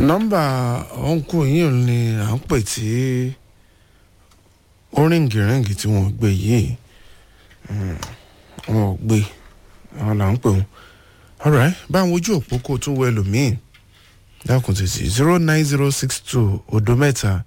nọ́mbà ọ̀nkù yìí ni à ń pè tí ó ríǹgìríǹgì tí wọ́n gbé yìí wọn ò gbé àwọn là ń pè wọn alright báwọn ojú òpó kò tún wọ ẹlòmíì dákun tètè zero nine zero six two odo mẹ́ta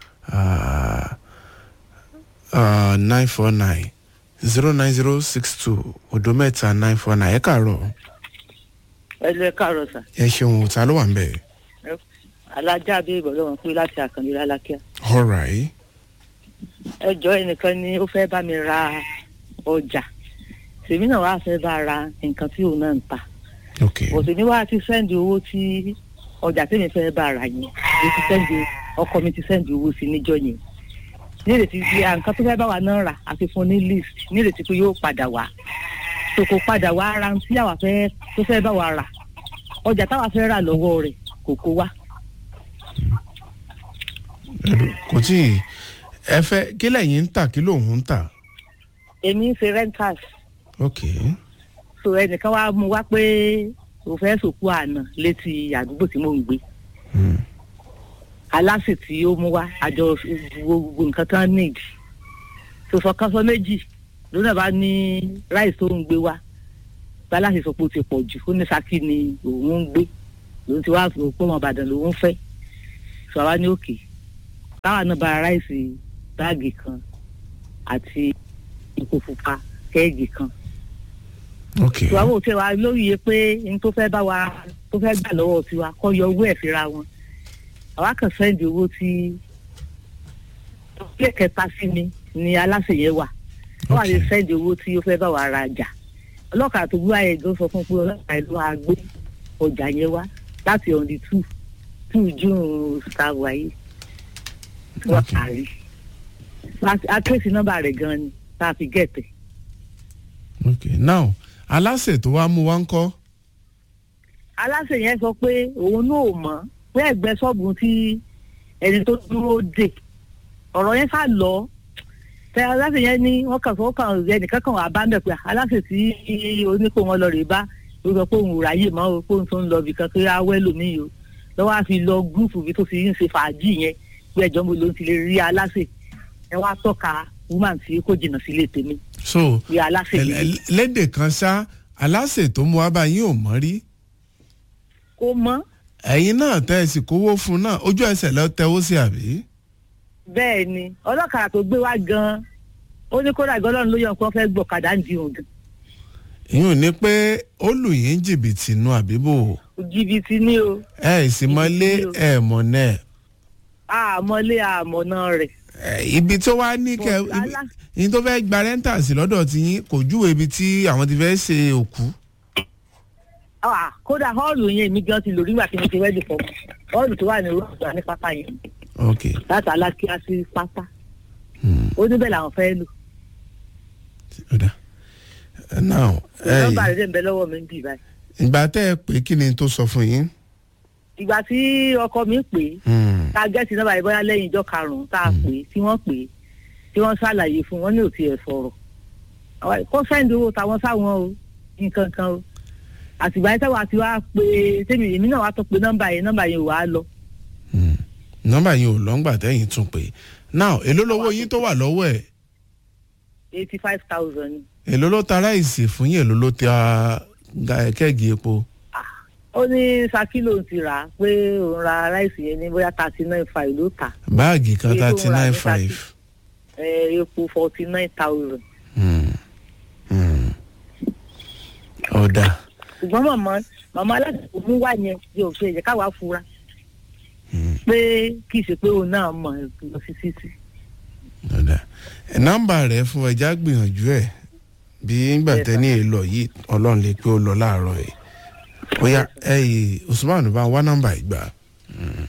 nine four nine zero nine zero six two odo mẹ́ta nine four nine ẹ káàárọ̀ ẹ lọ ẹ káàárọ̀ sà ẹ ṣeun ta ló wà ń bẹ̀. alájà bí ìbọn lọ́wọ́ pé láti àkànlé lálákíá alright ẹ jọ ẹnìkan ni ó fẹ́ bá mi ra ọjà tèmi náà wàá fẹ́ bá ra nǹkan tí òun náà ń ta ok òsì ní wàá ti sẹ́ndì owó tí ọjà tèmi fẹ́ bá ra yẹn mo ti sẹ́ndì ọkọ mi ti sẹ́ndì owó sí níjọ́ yẹn nírètí pé à, nǹkan tó fẹ́ bá wa náà rà àti fún ní list nírètí pé yóò padà wá tó kò padà wá ara tí àwa fẹ́ tó fẹ́ bá wa rà ọjà táwa fẹ́ rà lọ́wọ́ rẹ̀ kò kó wá kò tí ì ẹ fẹ́ kí lẹ́yìn ń tà kí lòun ń tà èmi ń ṣe rentals ok so ẹnìkan wá mú wá pé o fẹ́ sòkú àná létí àdúgbò tí mò ń gbé Hmm. aláṣẹ tí ó mú wá àjọ wo gbogbo nǹkan tán need sọsọ kan sọ méjì lónà bá ní ráìsì tó ń gbé wá báláṣẹ sọ pé ó ti pọ̀ jù ó ní Ṣakí ni òun ń gbé lòun ti wá pé ọmọ Ìbàdàn lòun fẹ́ sọ wá ní òkè báwa náà bá ráìsì báàgì kan àti epo pupa kẹ́ẹ̀gì kan ok ìwàwọ̀ tí wa lóye pé n tó fẹ́ bá wa tó fẹ́ gbà lọ́wọ́ tiwa kọ́ yọ owó ẹ̀ fira wọn àwa kàn sẹ́ndì owó tí ilé kẹta sí mi ni aláṣẹ yẹn wà wọ́n wà ní Ok. sẹ́ndì owó tí ó fẹ́ bá wa ra ọjà ọlọ́kà tó gbé ayé gan sọ fún un pé ọlọ́kà ìlú wa gbé ọjà yẹn wá láti on the two two june star wáyé wọ́n Ok. parí akéèsì nọ́mbà rẹ̀ gan ni tá a fi gẹ̀tẹ̀. ok now aláṣẹ tó wá mú wá ń kọ́ aláṣẹ yẹn sọ pé òun náà ò mọ̀ pé ẹ̀gbẹ́ ṣọ́ọ̀bù tí ẹni tó dúró dè ọ̀rọ̀ yẹn sá lọ tẹ aláṣẹ yẹn ní wọ́n kàn fọwọ́ kàn ẹnìkan kan wà bá ń bẹ̀ pé aláṣẹ tí oníkó wọn lọ rè bá ló sọ pé òun ò ráyè mọ́ o pé òun tó ń lọ bìkan pé awẹ́ lòmíì o lọ́wọ́ á fi lọ gúrùpù bí tó fi ń ṣe fàájì yẹn pé ẹjọ́ mo ló ti lè rí aláṣẹ ẹ wá tọ́ka woman tí kò jìnnà sílé tèmi so bí aláṣẹ ẹ- yìí ẹ- lédè kan ṣá aláṣẹ tó mú wá bá yín ò mọ́ rí kó mọ́ ẹ̀yin náà tẹ́ ẹ sì kówó fún un náà ojú ẹsẹ̀ lọ tẹ́wọ́ sí àbí. bẹ́ẹ̀ ni ọlọ́kadà tó gbé wá gan-an ó ní kódà gọ́lọ́run ló yàn kó fẹ́ gbọ̀kadà ń di òun gan ìyún ni pé ó lù yín jìbìtì nu àbíbò jìbìtì ni o ẹ sì mọ́lé Jìbìtì o. ẹ mọ̀ náà àmọ́lé àmọ̀nà rẹ̀ ẹ, ibi tó wá ní kẹ Bọ̀, alá- ibi tó fẹ́ gba rẹ́ńtà sí lọ́dọ̀ tí yín kò júwe ibi tí àwọn ti fẹ́ ṣe òkú. Ah, kódà họ́ọ̀lù yẹn èmi gan ti lò nígbà tí mo ti wẹ́ẹ̀dì fọ́ họ́ọ̀lù tó wà ní rọ́ọ̀gbà ní pápá yẹn ok láti alákíá sí pátá hmm, ó níbẹ̀ làwọn fẹ́ lò ó dà. now ẹ, nọ́mbà rẹ̀ dẹ̀ ń bẹ lọ́wọ́ mi ń bì báyìí ìgbà tẹ́ ẹ pé kí ni tó sọ fún yín. ìgbà tí ọkọ mi pè é Hmm, tá a gẹ́sì nọ́mbà yìí bóyá lẹ́yìn ìjọ karùn-ún tá a pè é tí wọ́n pè é tí wọ́n ṣàlàyé fún wọn ní òtí ẹ̀ sọ̀rọ̀ Àwa- kó sẹ́ńdì owó táwọn sáwọn o nǹkan kan o àtìgbà yẹn táwa ti wá pé tèmi èmi náà wá tó pe nọ́mbà yẹn nọ́mbà yẹn ò wá lọ hmm. nọ́mbà yín ò lọ́ngbà tẹ́yìn tún pé now èló lówó yín tó wà lọ́wọ́ ẹ̀ eighty five thousand èló ló ta ráìsì fún yín èló ló ta ga- kẹ́ẹ̀gì epo. ó ní Ṣakí lòun ti rà á pé òun ra ráìsì yẹn ní bóyá thirty nine five ló tà báàgì kan Iye tó thirty ń ra nine ní five. ẹ epo forty nine thousand ọ̀dà ṣùgbọ́n màmá màmá aládùúgbò mú wá yẹn yóò ṣe ẹ̀jẹ̀ káwa fura pé kì í ṣe pé òun náà mọ̀ lọ sí títì. ọ̀dà nọ́mbà rẹ̀ fún ẹja gbìyànjú ẹ̀ bí ngbà Yes, tẹ́ni èlò yìí ọlọ́run lè pé ó lọ láàárọ̀ ẹ̀ bóyá ẹ̀yìn Usman bá wá nọ́mbà ìgbà.